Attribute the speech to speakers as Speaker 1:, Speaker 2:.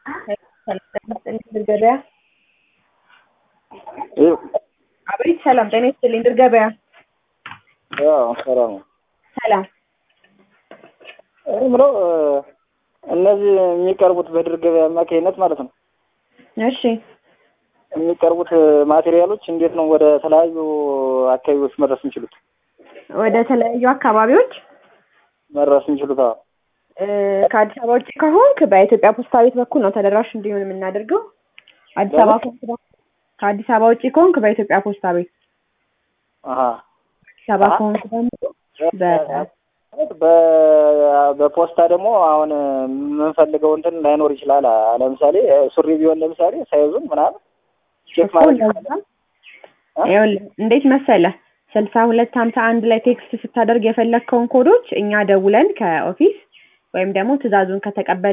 Speaker 1: ገበያ አቤት ሰላም ጤና ይስጥልኝ ድር ገበያ
Speaker 2: ሰላም ነው።
Speaker 1: ሰላም
Speaker 2: እኔ የምለው እነዚህ የሚቀርቡት በድር ገበያ አማካኝነት ማለት ነው
Speaker 1: እሺ
Speaker 2: የሚቀርቡት ማቴሪያሎች እንዴት ነው ወደ ተለያዩ አካባቢዎች መድረስ የሚችሉት?
Speaker 1: ወደ ተለያዩ አካባቢዎች
Speaker 2: መድረስ የሚችሉት አዎ።
Speaker 1: እ፣ ከአዲስ አበባ ውጭ ከሆንክ በኢትዮጵያ ፖስታ ቤት በኩል ነው ተደራሽ እንዲሆን የምናደርገው። አዲስ አበባ ከሆንክ ደግሞ ከአዲስ አበባ ውጭ ከሆንክ በኢትዮጵያ ፖስታ ቤት፣
Speaker 2: አሀ
Speaker 1: አዲስ አበባ ከሆንክ ደግሞ በ
Speaker 2: በ- በፖስታ ደግሞ አሁን የምንፈልገው እንትን ላይኖር ይችላል። አ- ለምሳሌ ሱሪ ቢሆን ለምሳሌ ሳይዙን ምናምን ቼክ
Speaker 1: እኮ
Speaker 2: ማለት
Speaker 1: እንደዛ
Speaker 2: ይቻላል።
Speaker 1: ይኸውልህ እንዴት መሰለህ ስልሳ ሁለት ሀምሳ አንድ ላይ ቴክስት ስታደርግ የፈለግከውን ኮዶች እኛ ደውለን ከኦፊስ ወይም ደግሞ ትዕዛዙን ከተቀበል